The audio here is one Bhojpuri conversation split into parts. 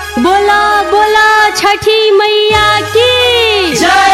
बोला बोला छठी मैया की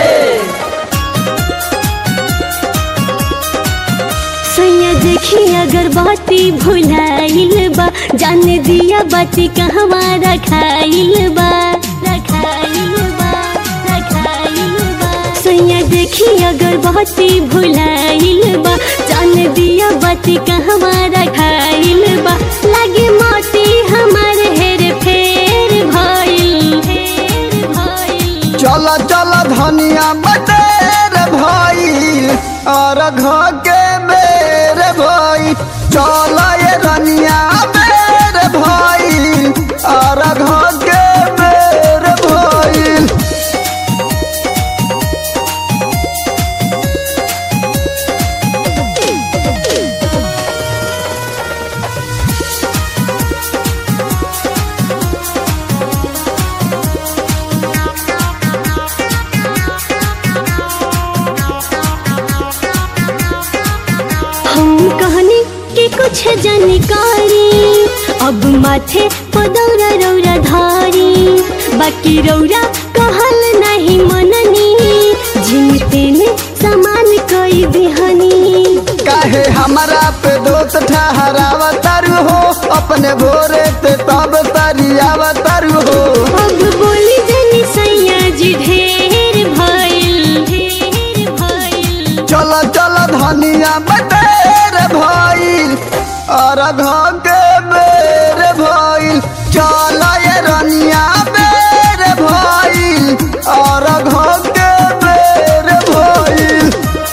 सैया देखी अगरबत्ती भुलाइल बा जान दिया बाती कहवा रखाइल बा रखाइल बा रखाइल बा सैया देखी अगरबत्ती भुलाइल बा जान दिया बाती कहवा रखाइल बा लागे मोती हमार हेर फेर भइल फेर भइल चल चल धनिया बटेर भइल और घर के बेर भइल चल ये धनिया बेर भइल और घर के बेर भइल हम कहनी कि कुछ जानकारी अब माथे पदौरा रौरा धारी बाकी रौरा कहल नहीं मननी जिनते ने सामान कई देहनी काहे हमारा पे दोस्त ठहरावतारू हो अपने भोरे ते तब तरियावतारू हो अब बोली जनी सैया जी ढेर भइल ढेर भइल चल चल धनिया बटेर भइल और घर के बेर भइल चल ये रनिया बेर भइल और घर के बेर भइल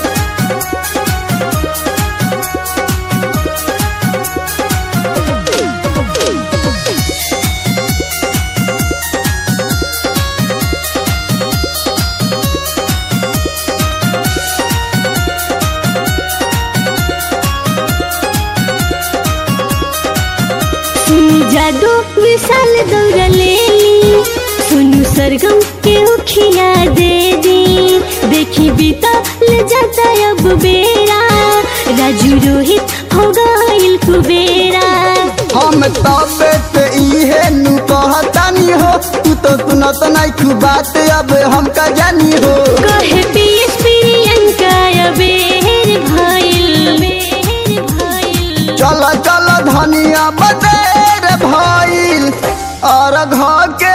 सुनु जादू विशाल दौड़ ले ली सुनु सरगम के उखिया दे दी देखी बीता ले जाता अब बेरा राजू रोहित हो गइल कुबेरा हम तबे ते इहे नु कहतानी हो तू तो सुनत नहीं तू बात अब हम का जानी हो कहे पीएस प्रियंका अबेर भइल बेर भइल चल चल धनिया बटेर भइल और घर के